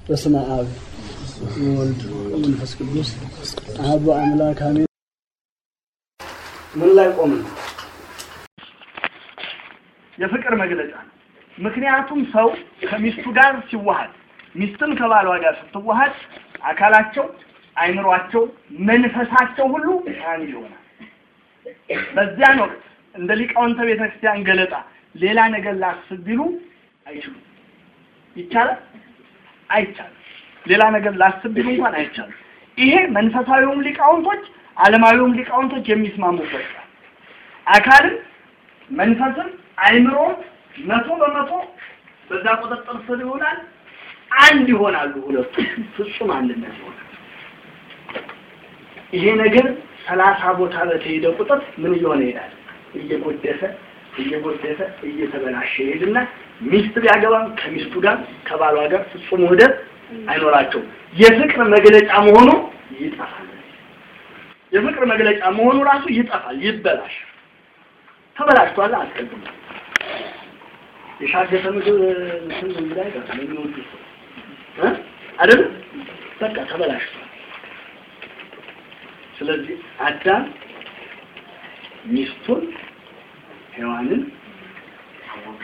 በስመ አብ ወወልድ ወመንፈስ ቅዱስ አሐዱ አምላክ አሜን። ምን ላይ ቆምን? የፍቅር መግለጫ ነው። ምክንያቱም ሰው ከሚስቱ ጋር ሲዋሃድ፣ ሚስትም ከባሏ ጋር ስትዋሃድ አካላቸው፣ አይምሯቸው፣ መንፈሳቸው ሁሉ አንድ ይሆናል። በዚያን ወቅት እንደ ሊቃውንተ ቤተክርስቲያን ገለጣ ሌላ ነገር ላስብ ቢሉ አይችሉም። ይቻላል? አይቻልም። ሌላ ነገር ላስብ ቢሉ እንኳን አይቻልም። ይሄ መንፈሳዊውም ሊቃውንቶች ዓለማዊውም ሊቃውንቶች የሚስማሙበት ነው። አካልን መንፈስን አይምሮ መቶ በመቶ በዛ ቁጥጥር ስር ይሆናል። አንድ ይሆናሉ። ሁለቱ ፍጹም አንድነት ይሆናል። ይሄ ነገር ሰላሳ ቦታ በተሄደ ቁጥር ምን እየሆነ ይሄዳል? እየጎደፈ እየጎደፈ እየተበላሸ ይሄድና ሚስት ቢያገባም ከሚስቱ ጋር ከባሏ ጋር ፍጹም ውህደት አይኖራቸውም። የፍቅር መግለጫ መሆኑ ይጠፋል። የፍቅር መግለጫ መሆኑ ራሱ ይጠፋል፣ ይበላሽ። ተበላሽቷል። አስቀድሞ የሻገተ ምግብ እንትን እንግዲህ አይቀርም የሚወዱ ሰው እ አይደል በቃ ተበላሽቷል። ስለዚህ አዳም ሚስቱን ሔዋንን አወቀ።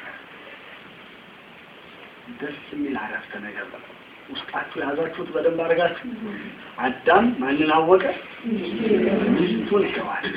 ደስ የሚል አረፍተ ነገር ነው። ውስጣችሁ የያዛችሁት በደንብ አድርጋችሁ። አዳም ማንን አወቀ? ሚስቱን ሔዋንን።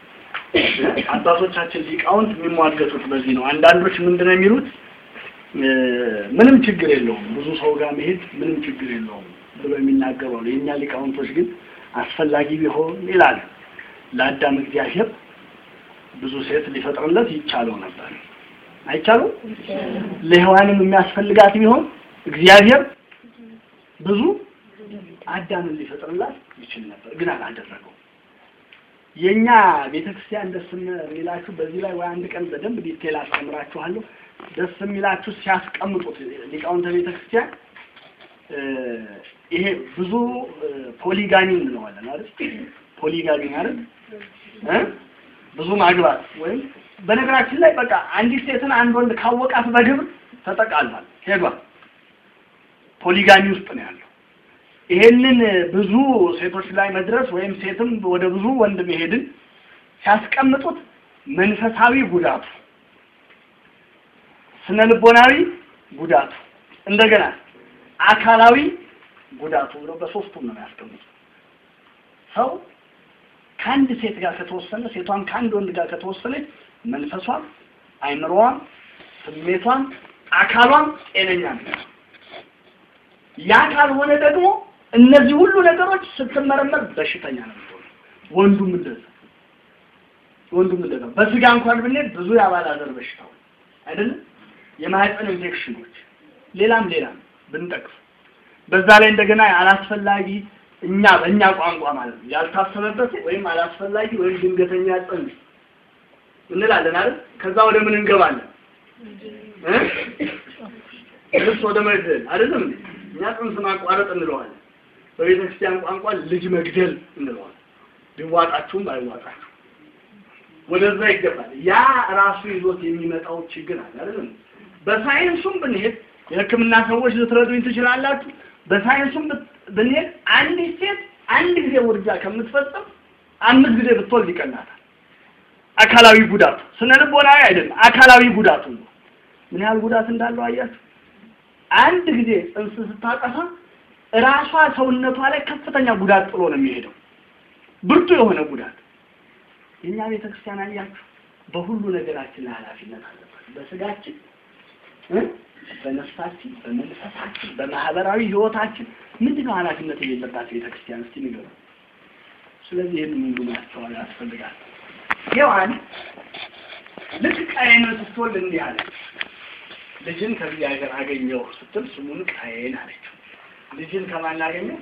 አባቶቻችን ሊቃውንት የሚሟገቱት በዚህ ነው። አንዳንዶች ምንድን ነው የሚሉት? ምንም ችግር የለውም ብዙ ሰው ጋር መሄድ ምንም ችግር የለውም ብሎ የሚናገሩ አሉ። የእኛ ሊቃውንቶች ግን አስፈላጊ ቢሆን ይላል ለአዳም እግዚአብሔር ብዙ ሴት ሊፈጥርለት ይቻለው ነበር። አይቻለው? ለሔዋንም የሚያስፈልጋት ቢሆን እግዚአብሔር ብዙ አዳምን ሊፈጥርላት ይችል ነበር፣ ግን አላደረገው። የኛ ቤተክርስቲያን ደስ የሚላችሁ በዚህ ላይ ወይ አንድ ቀን በደንብ ዲቴል አስተምራችኋለሁ። ደስ የሚላችሁ ሲያስቀምጡት ሊቃውንተ ቤተክርስቲያን ይሄ ብዙ ፖሊጋኒ እንለዋለን አይደል? ፖሊጋኒ አይደል? እ ብዙ ማግባት ወይም በነገራችን ላይ በቃ አንዲት ሴትን አንድ ወንድ ካወቃት በግብር ተጠቃሏል፣ ሄዷል። ፖሊጋሚ ውስጥ ነው ያለው። ይሄንን ብዙ ሴቶች ላይ መድረስ ወይም ሴትም ወደ ብዙ ወንድ መሄድን ሲያስቀምጡት መንፈሳዊ ጉዳቱ፣ ስነ ልቦናዊ ጉዳቱ፣ እንደገና አካላዊ ጉዳቱ ብለው በሶስቱም ነው ያስቀምጡት። ሰው ከአንድ ሴት ጋር ከተወሰነ ሴቷም ከአንድ ወንድ ጋር ከተወሰነች መንፈሷም፣ አይምሮዋም፣ ስሜቷም፣ አካሏም ጤነኛ ነው። ያ ካልሆነ ደግሞ እነዚህ ሁሉ ነገሮች ስትመረመር በሽተኛ ነው የምትሆነው። ወንዱም እንደዛ ወንዱም እንደዛ በስጋ እንኳን ብንሄድ ብዙ የአባላዘር በሽታዎች አይደለም የማህፀን ኢንፌክሽኖች፣ ሌላም ሌላም ብንጠቅስ በዛ ላይ እንደገና አላስፈላጊ እኛ በእኛ ቋንቋ ማለት ነው ያልታሰበበት ወይም አላስፈላጊ ወይም ድንገተኛ ጽንስ እንላለን አይደል? ከዛ ወደ ምን እንገባለን እ ልብስ ወደ መግደል አይደለም እንዴ? እኛ ጽንስ ማቋረጥ እንለዋለን። በቤተ ክርስቲያን ቋንቋ ልጅ መግደል እንለዋለን። ቢዋጣችሁም ባይዋጣችሁ ወደዛ ይገባል። ያ ራሱ ይዞት የሚመጣው ችግር አለ አይደለም። በሳይንሱም ብንሄድ የሕክምና ሰዎች ልትረዱኝ ትችላላችሁ። በሳይንሱም ብንሄድ አንዲት ሴት አንድ ጊዜ ውርጃ ከምትፈጽም አምስት ጊዜ ብትወልድ ይቀናታል። አካላዊ ጉዳቱ ስነ ልቦናዊ አይደለም፣ አካላዊ ጉዳቱ ነው። ምን ያህል ጉዳት እንዳለው አያችሁ? አንድ ጊዜ ጽንስ ስታጠፋ ራሷ ሰውነቷ ላይ ከፍተኛ ጉዳት ጥሎ ነው የሚሄደው፣ ብርቱ የሆነ ጉዳት። የእኛ ቤተክርስቲያን አያችሁ፣ በሁሉ ነገራችን ላይ ኃላፊነት አለባት። በስጋችን በነፍሳችን፣ በመንፈሳችን፣ በማህበራዊ ህይወታችን ምንድን ነው ኃላፊነት የሌለባት ቤተክርስቲያን? እስቲ ንገሩ። ስለዚህ ይህን ሁሉ ማስተዋል ያስፈልጋል። ሔዋን ልክ ቃየንን ስትወልድ እንዲህ አለች፣ ልጅን ከዚህ ሀገር አገኘው ስትል ስሙን ቃየን አለችው። ልጅን ከማን አገኘው?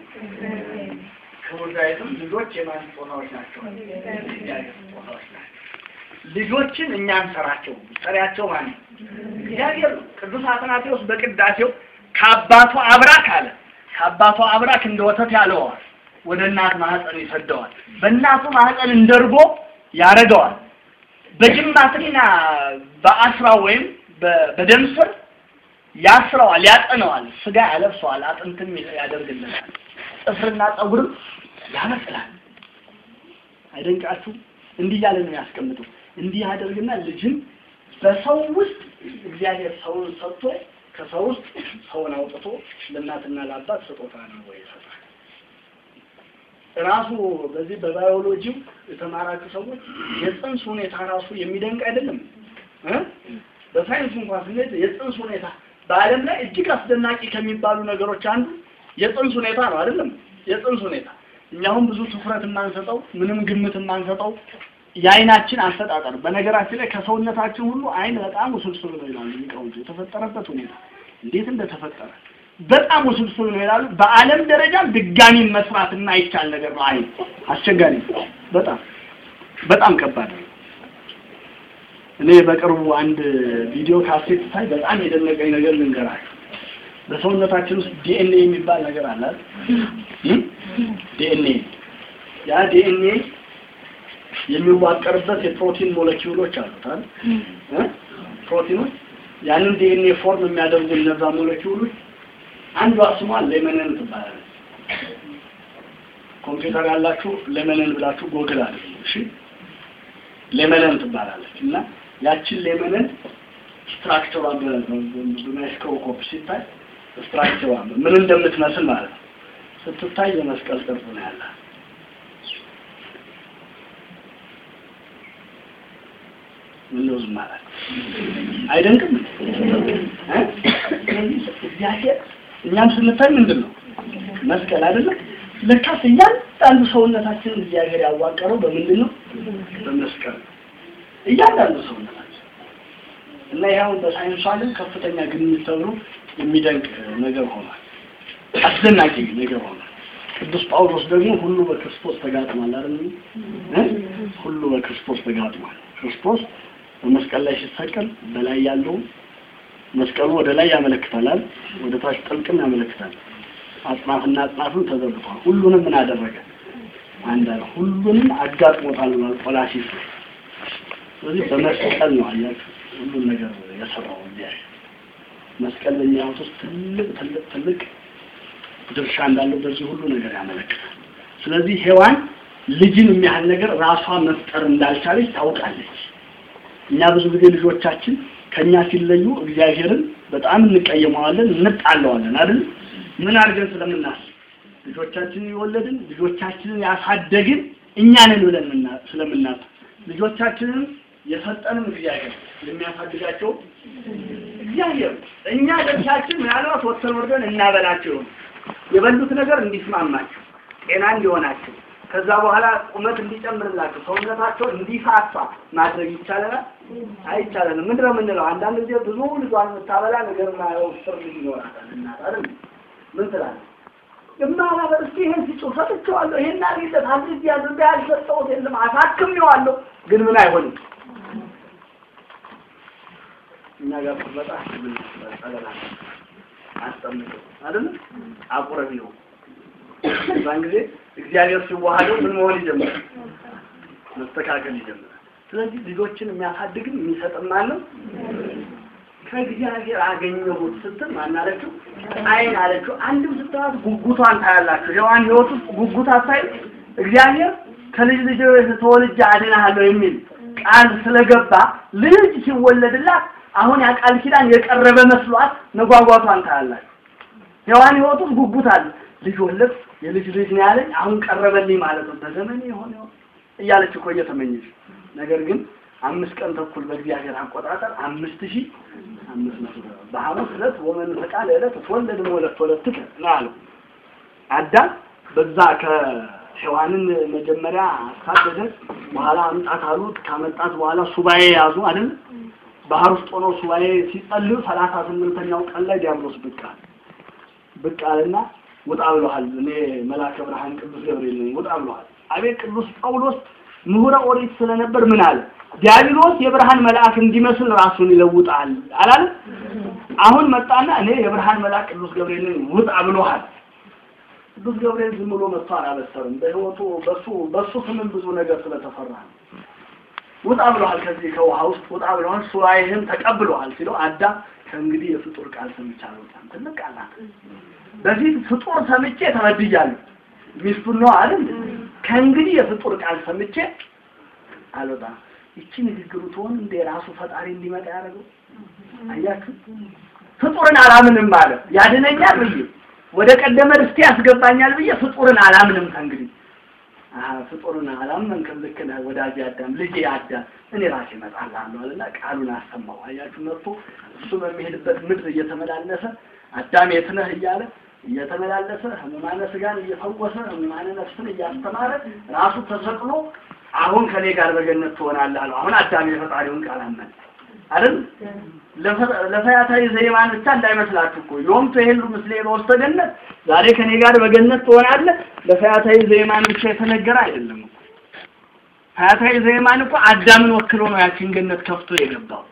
ክቡር ዳዊትም ልጆች የማን ስጦታዎች ናቸው? የእግዚአብሔር ስጦታዎች ናቸው። ልጆችን እኛ እንሰራቸው ሰሪያቸው ማን ነው? እግዚአብሔር ነው። ቅዱስ አትናቴዎስ በቅዳሴው ከአባቱ አብራክ አለ ከአባቱ አብራክ እንደ ወተት ያለዋል ወደ እናት ማህፀን ይሰደዋል። በእናቱ ማህፀን እንደርጎ ያረገዋል። በጅማትና በአስራ ወይም በደም ስር ያስረዋል፣ ያጠነዋል፣ ስጋ ያለብሰዋል፣ አጥንትም ያደርግልናል፣ ጥፍርና ፀጉርም ያበቅላል። አይደንቃችሁ? እንዲህ እያለ ነው ያስቀምጠው። እንዲህ ያደርግና ልጅን በሰው ውስጥ እግዚአብሔር ሰውን ሰጥቶ ከሰው ውስጥ ሰውን አውጥቶ ለእናትና ለአባት ስጦታ ነው ወይ ይሰጣል። ራሱ በዚህ በባዮሎጂው የተማራችሁ ሰዎች የጽንስ ሁኔታ ራሱ የሚደንቅ አይደለም እ በሳይንስ እንኳን ስንሄድ የጽንስ ሁኔታ በዓለም ላይ እጅግ አስደናቂ ከሚባሉ ነገሮች አንዱ የጽንስ ሁኔታ ነው አይደለም? የጽንስ ሁኔታ እኛ አሁን ብዙ ትኩረት የማንሰጠው ምንም ግምት የማንሰጠው የአይናችን አፈጣጠር በነገራችን ላይ ከሰውነታችን ሁሉ አይን በጣም ውስብስብ ነው ይላሉ ሊቃውንቱ። የተፈጠረበት ሁኔታ እንዴት እንደተፈጠረ በጣም ውስብስብ ነው ይላሉ። በዓለም ደረጃም ድጋሚ መስራት የማይቻል ነገር ነው። አይን አስቸጋሪ ነው። በጣም በጣም ከባድ ነው። እኔ በቅርቡ አንድ ቪዲዮ ካሴት ሳይ በጣም የደነቀኝ ነገር ልንገራችሁ። በሰውነታችን ውስጥ ዲኤንኤ የሚባል ነገር አለ ዲኤንኤ ያ ዲኤንኤ የሚዋቀርበት የፕሮቲን ሞለኪውሎች አሉት አይደል እ ፕሮቲኖች ያንን ዲኤንኤ ፎርም የሚያደርጉ እነዛ ሞለኪውሎች አንዷ ስሟ ሌመነን ትባላለች። ኮምፒውተር ያላችሁ ሌመነን ብላችሁ ጎግል አለ እሺ ሌመነን ትባላለች እና ያችን ሌመነን ስትራክቸሯ በማይክሮስኮፕ ሲታይ ስትራክቸሯ ምን እንደምትመስል ማለት ነው ስትታይ የመስቀል ቅርጽ ነው ያላት። ምን ነው ዝም ማለት አይደንቅም? እግዚአብሔር እኛም ስንታይ ምንድን ነው መስቀል አይደለም? ለካስ እያንዳንዱ ሰውነታችን እግዚአብሔር ያዋቀረው በምንድን ነው? በመስቀል ነው። እያንዳንዱ ሰውነታችን እና ይኸውን በሳይንሱ ዓለም ከፍተኛ ግኝት ተብሎ የሚደንቅ ነገር ሆኗል። አስደናቂ ነገር ሆኗል። ቅዱስ ጳውሎስ ደግሞ ሁሉ በክርስቶስ ተጋጥሟል አይደል? ሁሉ በክርስቶስ ተጋጥሟል። ክርስቶስ በመስቀል ላይ ሲሰቀል በላይ ያለው መስቀሉ ወደ ላይ ያመለክታል፣ ወደ ታች ጥልቅም ያመለክታል። አጽናፍና አጽናፍም ተዘርግቷል። ሁሉንም ምን አደረገ? አንድ አለ። ሁሉንም አጋጥሞታል ብሏል ቆላሲስ። ስለዚህ በመስቀል ነው አያችሁ ሁሉን ነገር የሰራው እግዚአብሔር። መስቀል በእኛ ሕይወት ውስጥ ትልቅ ትልቅ ትልቅ ድርሻ እንዳለው በዚህ ሁሉ ነገር ያመለክታል። ስለዚህ ሔዋን ልጅን የሚያህል ነገር ራሷ መፍጠር እንዳልቻለች ታውቃለች። እኛ ብዙ ጊዜ ልጆቻችን ከኛ ሲለዩ እግዚአብሔርን በጣም እንቀየመዋለን፣ እንጣለዋለን አይደል? ምን አድርገን ስለምናስብ ልጆቻችንን የወለድን ልጆቻችንን ያሳደግን እኛ ነን ብለን ስለምናስብ ልጆቻችንን የሰጠንም እግዚአብሔር የሚያሳድጋቸው እግዚአብሔር እኛ ደርሳችን ምናልባት ወጥተን ወርደን እናበላቸው የበሉት ነገር እንዲስማማቸው ጤና እንዲሆናቸው ከዛ በኋላ ቁመት እንዲጨምርላቸው ሰውነታቸው እንዲፋፋ ማድረግ ይቻለናል? አይቻለንም። ምንድን ነው የምንለው? አንዳንድ ጊዜ ብዙ ልጇን የምታበላ ነገር ማየው ስር ልጅ ይኖራታል። እናት አይደል? ምን ትላለህ? እማላበር እስኪ ይሄን ሲጮ ሰጥቼዋለሁ፣ ይሄን አድርጊለት አድርጊ ያድርጋ ያልሰጠሁት የለም አሳክሜዋለሁ፣ ግን ምን አይሆንም። እኛ ጋር ስትመጣ ምን ጸለላ አስጠምቀው አይደል? አቁረቢ ነው በዛን ጊዜ እግዚአብሔር ሲዋሃደው ምን መሆን ይጀምራል? መስተካከል ይጀምራል። ስለዚህ ልጆችን የሚያሳድግም የሚሰጥም ማነው? ከእግዚአብሔር አገኘሁት ስትል ማን አለችው? አይን አለችው። አንድም ስትላት ጉጉቷን ታያላችሁ። ሔዋን ሕይወት ውስጥ ጉጉት አታይ እግዚአብሔር ከልጅ ልጅ ተወልጄ አድንሃለሁ የሚል ቃል ስለገባ ልጅ ሲወለድላት አሁን ያ ቃል ኪዳን የቀረበ መስሏት መጓጓቷን ታያላችሁ። ሔዋን ሕይወት ውስጥ ጉጉት አለ። ልጅ ወለድ የልጅ ልጅ ነው ያለኝ አሁን ቀረበልኝ ማለት ነው። በዘመን የሆነ እያለች እኮ እየተመኘች ነገር ግን አምስት ቀን ተኩል በእግዚአብሔር አቆጣጠር አምስት ሺህ አምስት መቶ በሐሙስ ዕለት ወመንፈቃ ለዕለት ትወለድ ወለት ወለት ነው አለው። አዳም በዛ ከሔዋንን መጀመሪያ አሳደደ። በኋላ አምጣት አሉት። ካመጣት በኋላ ሱባኤ ያዙ አይደል? ባህር ውስጥ ሆነው ሱባኤ ሲጸልዩ ሰላሳ ስምንተኛው ቀን ላይ ዲያብሎስ ብቅ አለ። ብቅ አለና ውጣ ብለሃል። እኔ መልአከ ብርሃን ቅዱስ ገብርኤል ነኝ። ውጣ ብለሃል። አቤት ቅዱስ ጳውሎስ ምሁረ ኦሪት ስለነበር ምን አለ? ዲያብሎስ የብርሃን መልአክ እንዲመስል ራሱን ይለውጣል አላለ? አሁን መጣና እኔ የብርሃን መልአክ ቅዱስ ገብርኤል ነኝ ውጣ ብሎሃል። ቅዱስ ገብርኤል ዝም ብሎ መጥቶ አላበሰርም። በህይወቱ በሱ በሱ ስምም ብዙ ነገር ስለተፈራ ነው። ውጣ ብለሃል፣ ከዚህ ከውሃ ውስጥ ውጣ ብለሃል፣ ሱባኤህን ተቀብለሃል ሲለው አዳም ከእንግዲህ የፍጡር ቃል ሰምቼ አልወጣም። ትልቅ ቃል ናት። በፊት ፍጡር ሰምቼ ተበድያለሁ። ሚስቱን ነው አይደል? ከእንግዲህ የፍጡር ቃል ሰምቼ አልወጣም። ይቺ ንግግሩ ትሆን እንደ ራሱ ፈጣሪ እንዲመጣ ያደረገው አያችሁ። ፍጡርን አላምንም ማለት ያድነኛል ብዬ ወደ ቀደመ ርስቴ ያስገባኛል ብዬ ፍጡርን አላምንም ከእንግዲህ አሀ ፍጡርን አላመንክም። ልክ ነህ ወዳጄ አዳም፣ ልጄ አዳም እኔ ራሴ እመጣልሃለሁ አለና ቃሉን አሰማው። አያችሁ መጥቶ እሱ በሚሄድበት ምድር እየተመላለሰ አዳም የት ነህ እያለ እየተመላለሰ ህሙማነ ስጋን እየፈወሰ ህሙማነ ነፍስን እያስተማረ ራሱ ተሰቅሎ አሁን ከኔ ጋር በገነት ትሆናለህ አለው። አሁን አዳም የፈጣሪውን ቃል አመነ አይደል? ለፈያታዊ ዘይማን ብቻ እንዳይመስላችሁ እኮ ዮም ትሄሉ ምስሌ በውስተ ገነት፣ ዛሬ ከኔ ጋር በገነት ትሆናለህ። ለፈያታዊ ዘይማን ብቻ የተነገረ አይደለም እኮ። ፈያታዊ ዘይማን እኮ አዳምን ወክሎ ነው ያችን ገነት ከፍቶ የገባው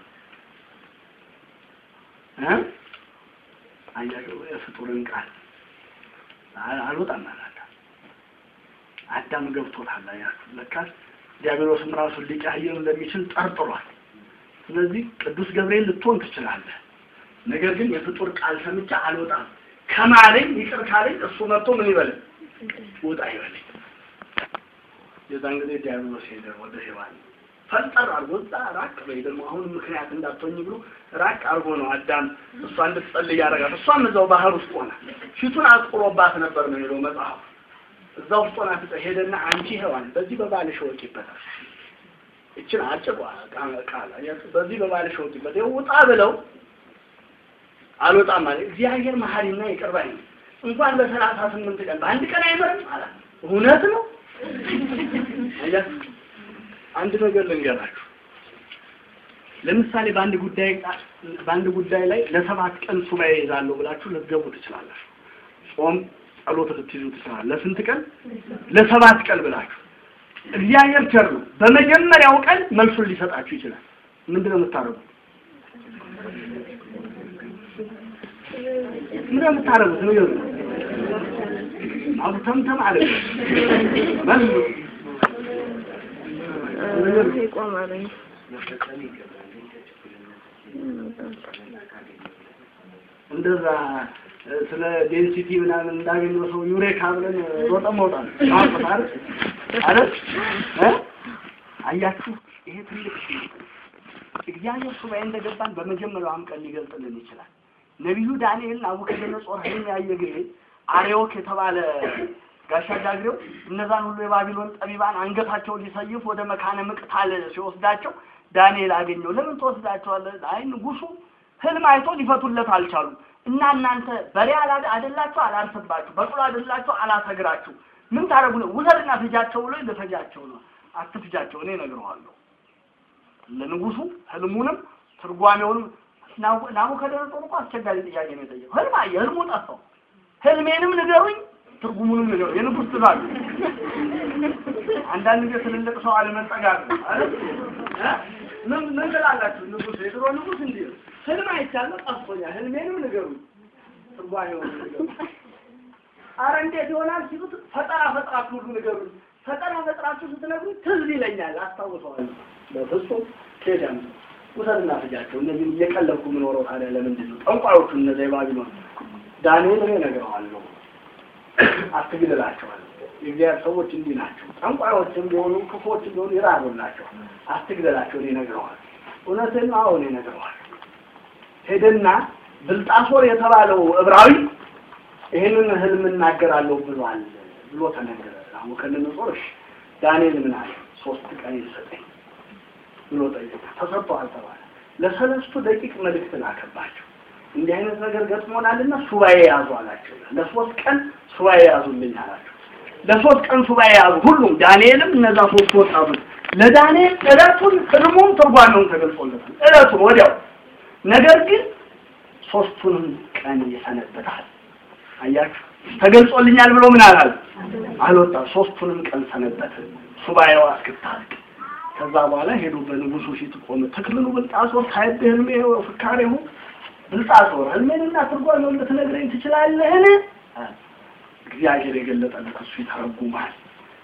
እ አያችሁ የፍጡርን ቃል አልወጣም አላለ። አዳም ገብቶታል። አያችሁ ለካስ ዲያብሎስም ራሱን ሊቀያየር እንደሚችል ጠርጥሯል። ስለዚህ ቅዱስ ገብርኤል ልትሆን ትችላለህ። ነገር ግን የፍጡር ቃል ሰምቼ አልወጣም ከማለኝ ይቅር ካለኝ እሱ መጥቶ ምን ይበለኝ ውጣ ይበለኝ። የዛን ጊዜ ዲያብሎስ ሄደ ወደ ሔዋን ፈጠር አድርጎ እዛ ራቅ በይ ደግሞ አሁን ምክንያት እንዳትሆኝ ብሎ ራቅ አድርጎ ነው አዳም እሷ እንድትጸልይ ያደርጋት። እሷም እዛው ባህር ውስጥ ሆና ፊቱን አጥቁሮባት ነበር ነው የሚለው መጽሐፉ። እዛ ውስጥ ሆና ሄደና አንቺ ሔዋን በዚህ በባልሽ ወቂበታል ይችን አጭር ቃል በዚህ በባልሽ ወቂበት ውጣ ብለው አልወጣም ማለት እግዚአብሔር መሐሪና ይቅር ባይ ነው። እንኳን በሰላሳ ስምንት ቀን በአንድ ቀን አይመርም አላት። እውነት ነው። አያችሁ አንድ ነገር ልንገራችሁ። ለምሳሌ በአንድ ጉዳይ በአንድ ጉዳይ ላይ ለሰባት ቀን ሱባኤ ይዛለሁ ብላችሁ ልትገቡ ትችላላችሁ። ጾም ጸሎት ልትይዙ ትችላላችሁ። ለስንት ቀን? ለሰባት ቀን ብላችሁ እግዚአብሔር ቸር ነው። በመጀመሪያው ቀን መልሱን ሊሰጣችሁ ይችላል። ምንድን ነው የምታደርጉት? ምን የምታደርጉት ነው? ይኸው አጉተምተም አለ መልሱ ይቆማል። እንደዛ ስለ ዴንሲቲ ምናምን እንዳገኘው ሰው ዩሬካ ብለን ሮጠ መውጣት ማውጣት አይደል አይደል እ አያችሁ ይሄ ትልቅ እግዚአብሔር ሱባኤ እንደገባን በመጀመሪያውም ቀን ሊገልጽልን ይችላል። ነቢዩ ዳንኤል ናቡከደነጾር ህልም ያየ ጊዜ አርዮክ የተባለ ጋሻ ጃግሬው እነዛን ሁሉ የባቢሎን ጠቢባን አንገታቸውን ሊሰይፍ ወደ መካነ ምቅታል ሲወስዳቸው ዳንኤል አገኘው። ለምን ትወስዳቸዋለህ? አይ ንጉሱ ህልም አይቶ ሊፈቱለት አልቻሉም። እና እናንተ በሬ አላ አይደላችሁ አላርስባችሁ፣ በቅሎ አይደላችሁ አላሰግራችሁ፣ ምን ታደርጉ ነው? ውሰድና ፍጃቸው ብሎ ልፈጃቸው ነው። አትፍጃቸው፣ እኔ እነግረዋለሁ። ለንጉሱ ህልሙንም ትርጓሜውንም ናቡከደነጾር እኮ አስቸጋሪ ጥያቄ ነው የጠየቀው። ህልም አየ፣ ህልሙ ጠፋው። ህልሜንም ንገሩኝ ትርጉሙንም ንገሩ። የንጉስ ትእዛዝ አንዳንድ ጊዜ ትልልቅ ሰው አለመጠጋት ነው አይደል? ምን ምን ትላላችሁ? ንጉስ የድሮ ንጉስ እንዲህ ነው። ህልም አይቻለሁ ጠፍቶኛል፣ ህልሜንም ንገሩኝ ትርጓሜውንም ንገሩ። አረ እንዴት ይሆናል ሲሉት ፈጠራ ፈጥራችሁ ሁሉ ንገሩኝ። ፈጠራ ፈጥራችሁ ስትነግሩኝ ትዝ ይለኛል፣ አስታውሰዋለሁ። በፍጹም ኬዳም ውሰድና ፍጃቸው። እነዚህ እየቀለብኩ የምኖረው ታዲያ ለምንድን ነው? ጠንቋዮቹ እነዚያ የባቢሎን ዳንኤል እኔ እነግረዋለሁ አትግደላቸዋል። የእግዚአብሔር ሰዎች እንዲህ ናቸው። ጠንቋዮችም ቢሆኑ ክፎችም ቢሆኑ ይራሩላቸው። አትግደላቸው፣ እኔ እነግረዋለሁ። እውነትን ነው፣ አሁን እነግረዋለሁ። ሄደና ብልጣሶር የተባለው ዕብራዊ ይህንን ህልም እናገራለሁ ብሏል ብሎ ተነገረ። ናቡከደነጾር እሺ፣ ዳንኤል ምን አለ? ሶስት ቀን ይሰጠኝ ብሎ ጠየቀ። ተሰጥቷል ተባለ። ለሰለስቱ ደቂቅ መልእክት ላከባቸው። እንዲህ አይነት ነገር ገጥሞናልና ሱባኤ ያዙ አላቸው። ለሶስት ቀን ሱባኤ ያዙልኝ አላቸው። ለሶስት ቀን ሱባኤ ያዙ ሁሉም፣ ዳንኤልም እነዛ ሶስት ወጣቶች። ለዳንኤል እለቱን ህልሙም ትርጓሜውን ተገልጾለታል። እለቱን ወዲያው። ነገር ግን ሶስቱንም ቀን ይሰነበታል። አያችሁ ተገልጾልኛል ብሎ ምን አላል አልወጣም። ሶስቱንም ቀን ሰነበት ሱባኤዋ እስክታልቅ። ከዛ በኋላ ሄዱ በንጉሱ ፊት ቆመ። ተክልሉ ብልጣሶር ሳይብ ህልሜ ፍካሬሁ ብልጣሶር ህልሜንና ትርጓሜውን ልትነግረኝ ትችላለህን? እግዚአብሔር የገለጠለት እሱ ይተረጉማል።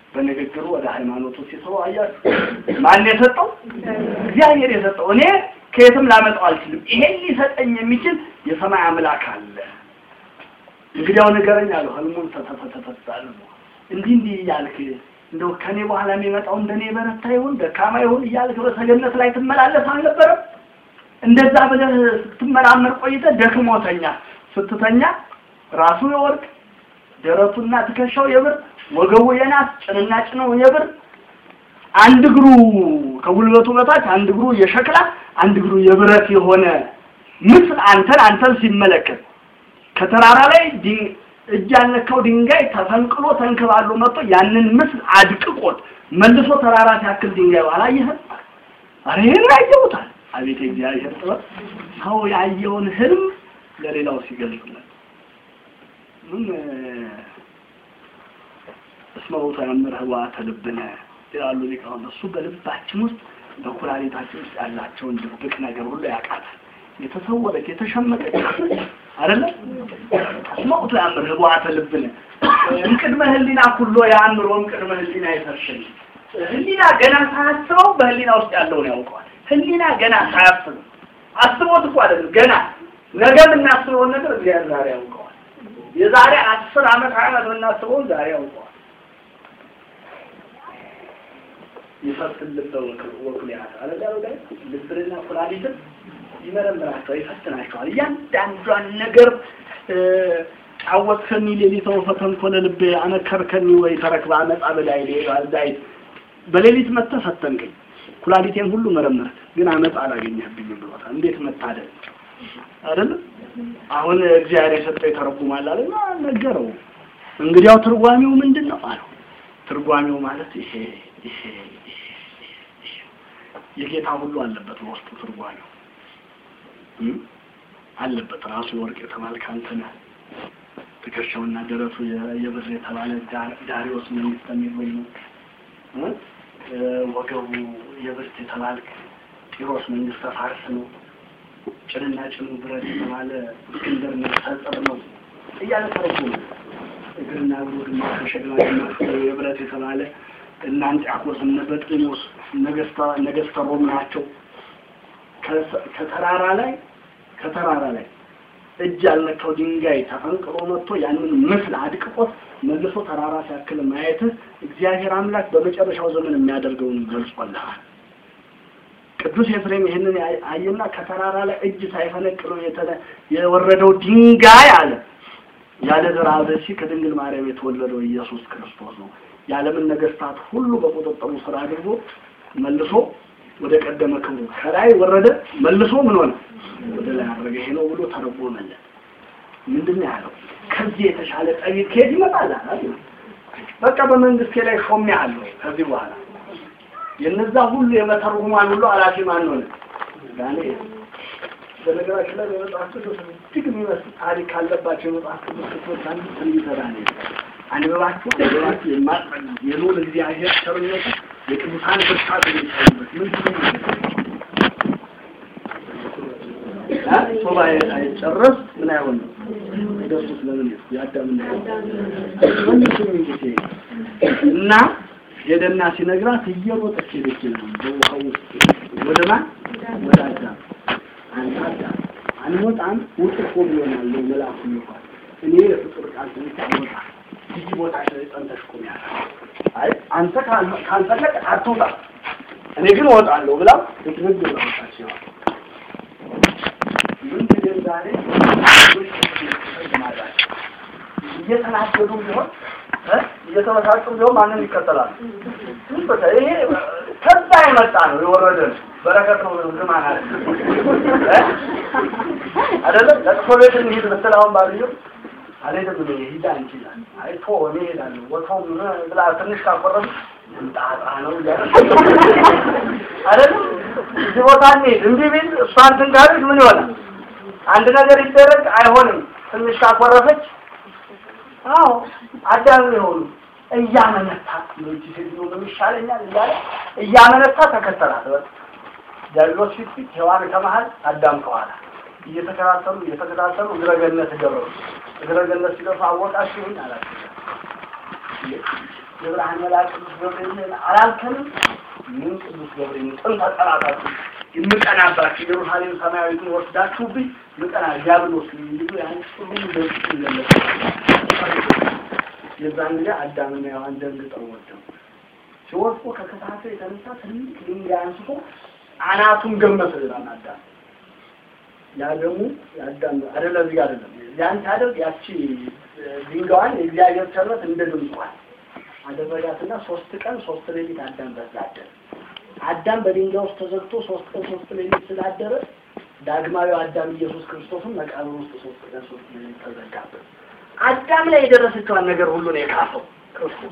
በንግግሩ ወደ ሃይማኖቱ ሲስበው አያችሁ። ማን የሰጠው? እግዚአብሔር የሰጠው። እኔ ከየትም ላመጣው አልችልም። ይሄን ሊሰጠኝ የሚችል የሰማይ አምላክ አለ። እንግዲያው ንገረኝ አለው። ህልሙን ተተተተተታል እንዲህ እንዲህ እያልክ እንደው ከኔ በኋላ የሚመጣው እንደኔ በረታ ይሁን ደካማ ይሁን እያልክ በሰገነት ላይ ትመላለስ አልነበረም? እንደዛ ብለህ ስትመራመር ቆይተህ ደክሞተኛ ስትተኛ ራሱ የወርቅ ደረቱና ትከሻው የብር ወገቡ የናስ ጭንና ጭነው የብር አንድ እግሩ ከጉልበቱ በታች አንድ እግሩ የሸክላ አንድ እግሩ የብረት የሆነ ምስል አንተን አንተን ሲመለከት ከተራራ ላይ እጅ ያልነካው ድንጋይ ተፈንቅሎ ተንከባሎ መጥቶ ያንን ምስል አድቅቆት መልሶ ተራራ ሲያክል ድንጋይ አላየህም? አረ ይሄን ያየሁታል። አቤት እግዚአብሔር ጥበብ! ሰው ያየውን ህልም ለሌላው ሲገልጽለት ምን እስመ ውእቱ ያምርህ ህዋተ ልብነ ይላሉ ሊቃውንት። እሱ በልባችን ውስጥ በኩላሊታችን ውስጥ ያላቸውን ድብቅ ነገር ሁሉ ያውቃታል። የተሰወረች የተሸመቀች አይደለ? እስመ ውእቱ ያምርህ ህዋተ ልብነ እምቅድመ ህሊና ኩሎ ያምሮ እምቅድመ ህሊና ይፈርሽን ህሊና ገና ሳያስበው በህሊና ውስጥ ያለውን ያውቀዋል። ህሊና ገና ሳያስበው አስቦት እኮ አይደለም ገና ነገ የምናስበውን ነገር እግዚአብሔር ዛሬ ያውቀዋል። የዛሬ አስር ዓመት ሀያ ዓመት የምናስበውን ዛሬ ያውቀዋል። ይፈትን ልበ ወኩልያት አለዛ ላይ ልብንና ኩላሊትን ይመረምራቸዋል፣ ይፈትናቸዋል። እያንዳንዷን ነገር ጫወትከኒ ሌሊተ ወፈተንኮለ ልቤ አነከርከኒ ወይ ተረክበ አመፃ በላይ ዳይ በሌሊት መጥተህ ፈተንከኝ፣ ኩላሊቴን ሁሉ መረመር፣ ግን አመፃ አላገኘህብኝም ብሎታል። እንዴት መታደል አይደለም? አሁን እግዚአብሔር የሰጠው ይተረጉማል አለና ነገረው። እንግዲያው ትርጓሜው ምንድን ነው አለው። ትርጓሜው ማለት ይሄ ይሄ የጌታ ሁሉ አለበት በውስጡ ትርጓሜው አለበት። ራሱ የወርቅ የተባልክ አንተ ነህ። ትከሻውና ደረቱ የብር የተባለ ዳሪዎስ መንግስት የሚል ነው። ወገቡ የብርት የተባልክ ጢሮስ መንግስተ ፋርስ ነው። ጭንና ጭኑ ብረት የተባለ እስክንድር ነጸር ነው እያለ ተረጉሙ። እግርና እግሩ ግማሽ ከሸክላ ግማሽ የብረት የተባለ እነ አንጢአኮስ እነ በጥሊሞስ ነገስተ ሮም ናቸው። ከተራራ ላይ ከተራራ ላይ እጅ ያልነካው ድንጋይ ተፈንቅሎ መጥቶ ያንን ምስል አድቅቆት መልሶ ተራራ ሲያክል ማየትህ እግዚአብሔር አምላክ በመጨረሻው ዘመን የሚያደርገውን ገልጾልሃል። ቅዱስ ኤፍሬም ይህንን አየና ከተራራ ላይ እጅ ሳይፈነቅለው የወረደው ድንጋይ አለ ያለ ዘርአ ብእሲ ከድንግል ማርያም የተወለደው ኢየሱስ ክርስቶስ ነው። የዓለምን ነገስታት ሁሉ በቁጥጥሩ ስር አድርጎ መልሶ ወደ ቀደመ ክብሩ ከላይ ወረደ፣ መልሶ ምን ሆነ? ወደ ላይ አድረገ። ይሄ ነው ብሎ ተረጎመለት። ምንድን ነው ያለው? ከዚህ የተሻለ ጠቢብ ከየት ይመጣል? በቃ በመንግስቴ ላይ ሾሜ አለሁ ከዚህ በኋላ የነዛ ሁሉ የመተርጉማን ሁሉ ኃላፊ ማን ሆነ? ዳንኤል። በነገራችን ላይ በመጽሐፍ ቅዱስ እጅግ የሚመስል ታሪክ ካለባቸው የመጽሐፍ ቅዱስ ክፍሎች አንዱ ትንቢተ ዳንኤል አንብባችሁ አንብባችሁ የማጥመድ የልዑል እግዚአብሔር ቸርነቱ የቅዱሳን ብርታት የሚታዩበት ምንድን ነው? ሱባኤ ሳይጨረስ ምን አይሆን ነው ደሱ ስለምን ያዳምና ወንድም እንግዲህ እና ሄደና ሲነግራት እየሮጠች ሄደች ነው በውሃው ውስጥ ወደ ማን ወደ አዳም አንተ አዳም አንወጣም ውጥ እኮ ብሎናል መልአኩ ይባል እኔ የፍጡር ቃል ትንሽ አንወጣ እዚህ ቦታ ላይ ጸንተሽ ቁሚ ያለ አይ አንተ ካልፈለግ አትውጣ እኔ ግን እወጣለሁ ብላ ልትነግ ብላ ወጣች ይዋል ምን ትገን ዛሬ እየተናገዱ ቢሆን እየተመሳጩ ቢሆን ማንን ይከተላል? ይሄ ከዛ የመጣ ነው የወረደ ነው። በረከት ነው ዝማን አለ አይደለም። ለቅሶ ቤት እንሂድ ብትል አሁን ባልየው አልሄድም እኔ ሂድ አንቺ ይላል። አይ ቶ እኔ እሄዳለሁ ወቶም ብላ ትንሽ ካቆረብ ጣጣ ነው እያለ አይደለም። እዚህ ቦታ እንሂድ እምቢ ቢል እሷ እንትን ካለች ምን ይሆናል? አንድ ነገር ይደረግ አይሆንም። ትንሽ ካቆረፈች አዎ አዳም የሆኑ እያመነታ ነው እንጂ ሴትዮ ምን ይሻለኛል እያለ እያመነታ ተከተላት። በቃ ዲያብሎስ ፊት ፊት፣ ሔዋን ከመሀል፣ አዳም ከኋላ እየተከታተሉ እየተከታተሉ እግረ ገነት ደረሱ። እግረ ገነት ሲደርሱ አወቃችሁኝ አላቸው። የብርሃን መልአክ ቅዱስ ገብርኤል አላልከንም? ምን ቅዱስ ገብርኤል ጥንተ ጠላታችሁ የምቀናባችሁ ኢየሩሳሌም ሰማያዊትን ወስዳችሁብኝ ምቀና ዲያብሎስ እንዲሉ ያን ሁሉ በፊት ይገለጽ የዛን ጊዜ አዳምና ሔዋን ደንግጠው ወደቁ። ሲወድቁ ከክፋቱ የተነሳ ትልቅ ድንጋይ አንስቶ አናቱን ገመሰ ይላል አዳም። ያ ደግሞ የአዳም አይደለ እዚህ አይደለም ያን ሲያደርግ ያቺ ድንጋዋን የእግዚአብሔር ቸርነት እንደ ድምጿል አደረጋትና ሶስት ቀን ሶስት ሌሊት አዳም በዛ አደረ። አዳም በድንጋይ ውስጥ ተዘግቶ ሶስት ቀን ሶስት ሌሊት ስላደረ ዳግማዊ አዳም ኢየሱስ ክርስቶስን መቃብር ውስጥ ሶስት ቀን ሶስት ሌሊት ተዘጋበት። አዳም ላይ የደረሰችዋን ነገር ሁሉ ነው የካፈው ክርስቶስ።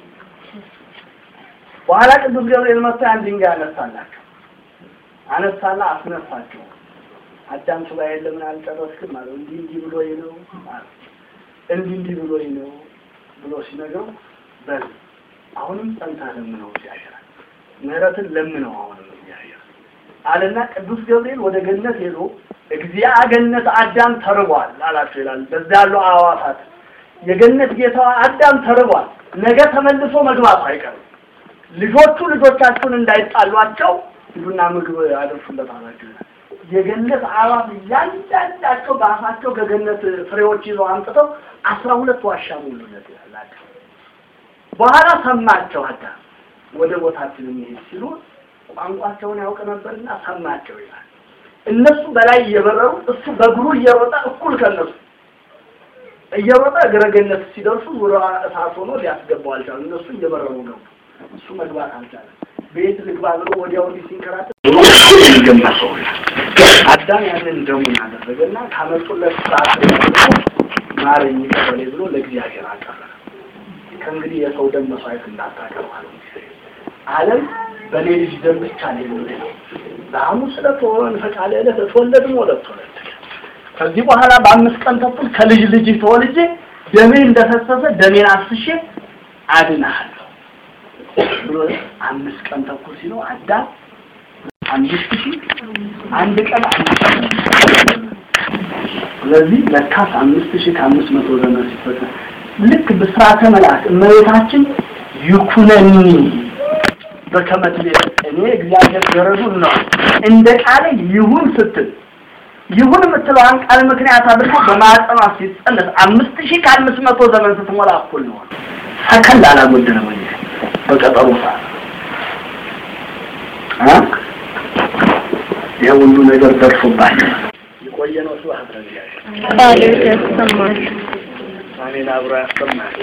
በኋላ ቅዱስ ገብርኤል መጥቶ ያን ድንጋይ አነሳላቸው። አነሳና አስነሳቸው። አዳም ሱባኤ ለምን አልጨረስክም አለው። እንዲህ እንዲህ ብሎኝ ነው አለ። እንዲህ እንዲህ ብሎኝ ነው ብሎ ሲነግረው በል አሁንም ጸንተህ ለምነው እግዚአብሔር ምህረትን ለምነው አሁንም እግዚአብሔር አለና ቅዱስ ገብርኤል ወደ ገነት ሄዶ እግዚአ ገነት አዳም ተርቧል አላቸው ይላል። በዛ ያሉ አዕዋፋት የገነት ጌታዋ አዳም ተርቧል፣ ነገ ተመልሶ መግባቱ አይቀርም። ልጆቹ ልጆቻችሁን እንዳይጣሏቸው ሂዱና ምግብ አደርሱለት አላቸው ይላል። የገነት አዕዋፍ እያንዳንዳቸው በአፋቸው ከገነት ፍሬዎች ይዘው አምጥተው አስራ ሁለት ዋሻ ሞሉለት ይላል። በኋላ ሰማቸው አዳም ወደ ቦታችን የሚሄድ ሲሉ ቋንቋቸውን ያውቅ ነበርና ሰማቸው ይላል። እነሱ በላይ እየበረሩ እሱ በእግሩ እየሮጠ እኩል ከነሱ እየሮጠ እግረ ገነት ሲደርሱ ዙሪያ እሳት ሆኖ ሊያስገባው አልቻለም። እነሱ እየበረሩ ገቡ። እሱ መግባት አልቻለም። ቤት ልግባ ብሎ ወዲያው እንዲህ ሲንከራተት ገመሰው አዳም ያንን ደሙን አደረገና ካመጡለት ሰዓት ማረኝ ቀበሌ ብሎ ለእግዚአብሔር አቀረበ። ከእንግዲህ የሰው ደም መስዋዕት እንዳታቀርብ አለው። ዓለም በእኔ ልጅ ደም ብቻ ነው የሚድነው። በሐሙስ ዕለት ወንፈቃለ ዕለት እትወለድም ወለት ተወለድ ከዚህ በኋላ በአምስት ቀን ተኩል ከልጅ ልጅ ተወልጄ ደሜ እንደፈሰሰ ደሜን አፍስሼ አድናለሁ ብሎ አምስት ቀን ተኩል ሲለው አዳም አምስት ሺህ አንድ ቀን አምስት ስለዚህ ለካስ አምስት ሺህ ከአምስት መቶ ዘመን ሲፈጠር ልክ ብስራተ መልአክ እመቤታችን ይኩነኒ በከመትቤ እኔ እግዚአብሔር ገረዱን ነው እንደ ቃል ይሁን ስትል ይሁን የምትለዋን ቃል ምክንያት አድርጎ በማዕፀኗ ሲጸነስ አምስት ሺህ ከአምስት መቶ ዘመን ስትሞላ እኩል ነው። ሰከንድ አላጎደለም እንጂ በቀጠሮ ሰዓት ይህ ሁሉ ነገር ደርሶባቸው የቆየ ነው። ስብሐት ለእግዚአብሔር። ቃልህ ያሰማል። አሜን። አብሮ ያሰማል።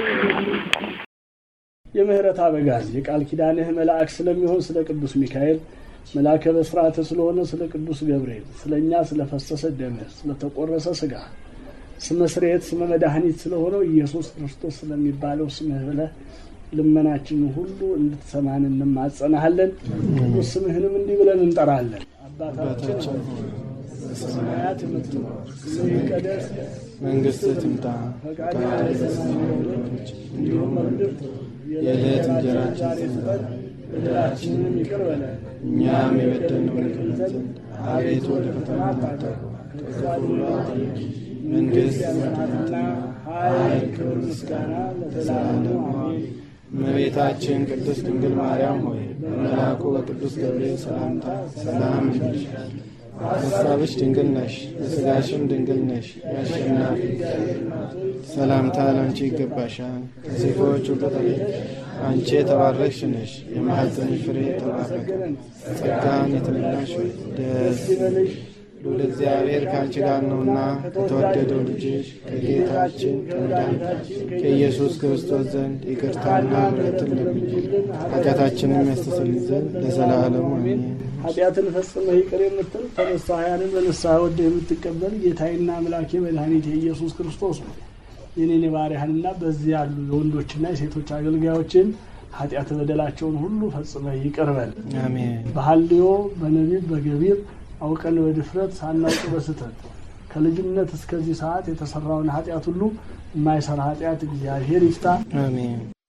የምህረት አበጋዝ የቃል ኪዳንህ መልአክ ስለሚሆን ስለ ቅዱስ ሚካኤል መልአከ በስርዓተ ስለሆነ ስለ ቅዱስ ገብርኤል ስለ እኛ ስለፈሰሰ ደምህ ስለተቆረሰ ስጋ ስመ ስርየት ስመ መድኃኒት ስለሆነው ኢየሱስ ክርስቶስ ስለሚባለው ስምህ ብለህ ልመናችንን ሁሉ እንድትሰማን እንማጸናሃለን። ቅዱስ ስምህንም እንዲህ ብለን እንጠራለን። አባታችን ሆይ በሰማያት የምትኖር ስምህ ይቀደስ፣ መንግሥትህ ትምጣ፣ ፈቃድህ ፈቃድህ በሰማይ እንደሆነች እንዲሁም በምድር ትሁን። የዕለት እንጀራችንን ዛሬ ስጠን፣ በደላችንንም ይቅር በለን እኛም የበደልነውን ይቅር ዘንድ አቤቱ ወደ ፈተና አታግባን፣ ከክፉ ሁሉ አድነን። መንግሥት ያንተናትና ኃይል፣ ክብር፣ ምስጋና ለዘላለሙ አሜን። እመቤታችን ቅድስት ድንግል ማርያም ሆይ በመልአኩ በቅዱስ ገብርኤል ሰላምታ ሰላም እንልሻለን። በሐሳብሽ ድንግል ነሽ፣ በሥጋሽም ድንግል ነሽ። የአሸናፊ ሰላምታ ለአንቺ ይገባሻል። ከሴቶች ሁሉ ተለይተሽ አንቺ የተባረክሽ ነሽ፣ የማኅፀንሽ ፍሬ የተባረከ ጸጋን የተመላሽ ሆይ ደስ ይበልሽ ልዑል እግዚአብሔር ከአንቺ ጋር ነውና ከተወደደው ልጅሽ ከጌታችን ከመድኃኒታችን ከኢየሱስ ክርስቶስ ዘንድ ይቅርታና ምሕረትን ለምኝልን ኃጢአታችንም ያስተሰርይ ዘንድ ለዘላለሙ አሜን። ኃጢአትን ፈጽመህ ይቅር የምትል ተነሳያንን በንስሐ ወደ የምትቀበል ጌታዬና አምላኬ መድኃኒቴ ኢየሱስ ክርስቶስ ነው። የኔን የባሪያህንና በዚህ ያሉ የወንዶችና የሴቶች አገልጋዮችን ኃጢአት በደላቸውን ሁሉ ፈጽመህ ይቅር በል። አሜን። በሐልዮ በነቢብ በገቢር አውቀን በድፍረት ሳናውቅ በስተት ከልጅነት እስከዚህ ሰዓት የተሰራውን ኃጢአት ሁሉ የማይሰራ ኃጢአት እግዚአብሔር ይፍታ። አሜን።